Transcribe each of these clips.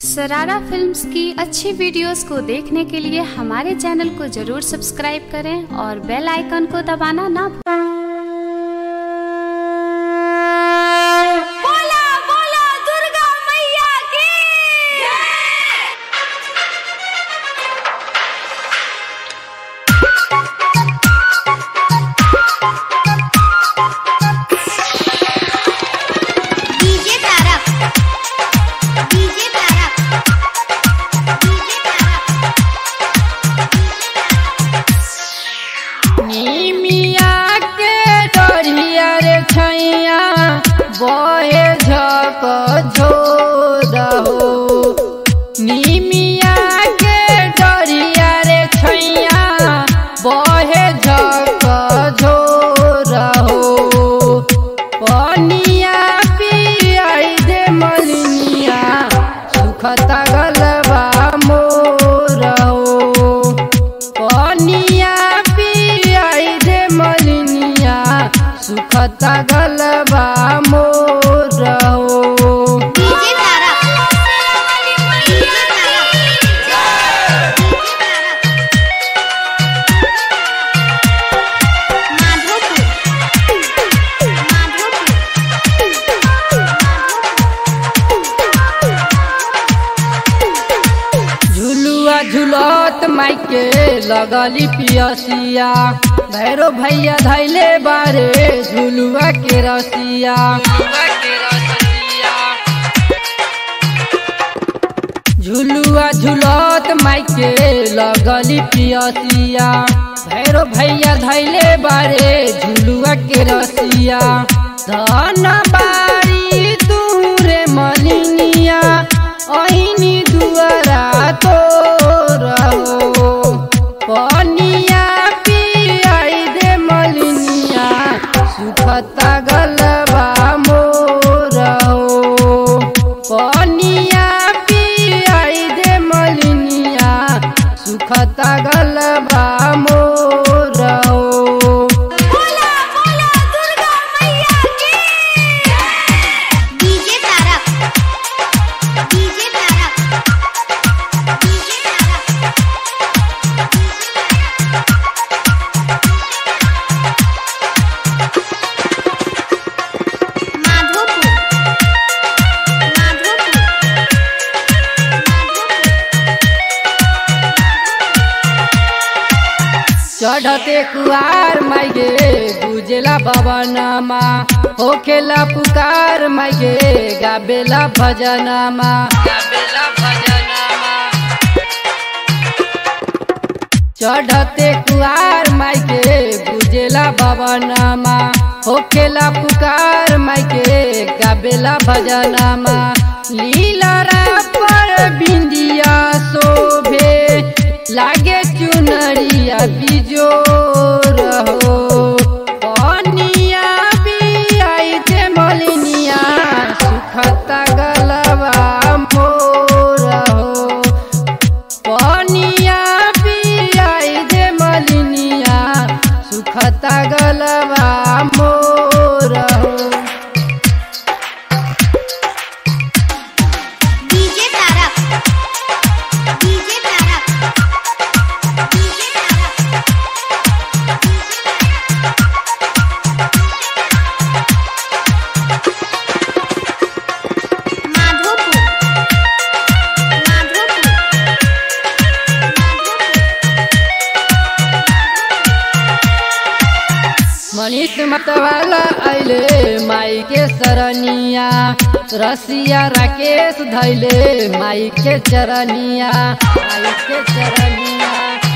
सरारा फिल्म्स की अच्छी वीडियोस को देखने के लिए हमारे चैनल को जरूर सब्सक्राइब करें और बेल आइकन को दबाना ना भूलें बोला बोला दुर्गा मैया की DJ Tarak DJ Tarak DJ निमिया के डरिया रे छैया बहे झक झोर हो निमिया के डरिया रे छैया बहे झक झोर हो पनिया पियाई दे मलिनिया सुखता गलबा मोर हो पनिया पियाई दे मलिनिया सुखता गलबा मोर हो डीजे तारक डीजे तारक माधोपुर झुलुआ झुलत माइके लगली पियसिया भैरो भैया धैले बारे झुलुआ के रसिया झुलुआ झुलत माइके लगली पियसिया भैरो भैया धैले बारे झुलुआ के रसिया धन बारी दूरे मलिनिया ऐनी दुआरा तो रहो पनिया पियाई दे मलिनिया सुखता गलबा मोर हो पनिया पियाई दे मलिनिया सुखता गलबा मोर हो बोला बोला दुर्गा मैया की DJ Tarak DJ Tarak DJ Tarak Madhopur Madhopur चढ़ते कुआर माइगे गुजेला भवनमा होखेला पुकार माइगे गाबेला भजनमा गाबेला भजनमा चढ़ते कुआर माइके गुजेला भवनमा होखेला पुकार माइके गाबेला भजनमा लीला पर बिंदिया शोभे लागे चुनरिया बिजोर हो पनिया बियाई ते मलिनिया सुखता गलबा मोर हो पनिया पियाई दे मलिनिया सुखता गलबा मोर हो DJ Tarak DJ Tarak DJ Tarak Madhopur Madhopur Manish Matwala आइले माई के सरनिया रसिया राकेश धैले माई के चरनिया माई के चरनिया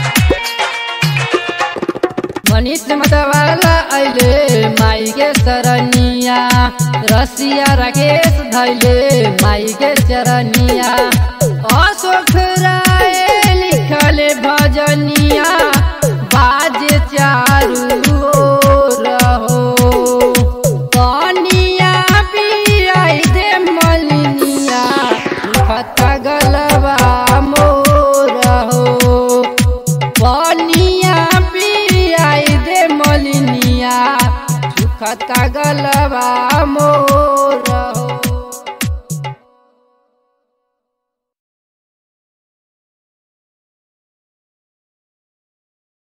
मनीष मतवाला आइले माई के सरनिया रसिया राकेश धैले माई के चरनिया अशोक राय लिखले भजनिया बाजे चारू ओर हो पनिया पियाई दे मलिनिया सुखता गलबा मोर हो पनिया पियाई दे मलिनिया सुखता गलबा मोर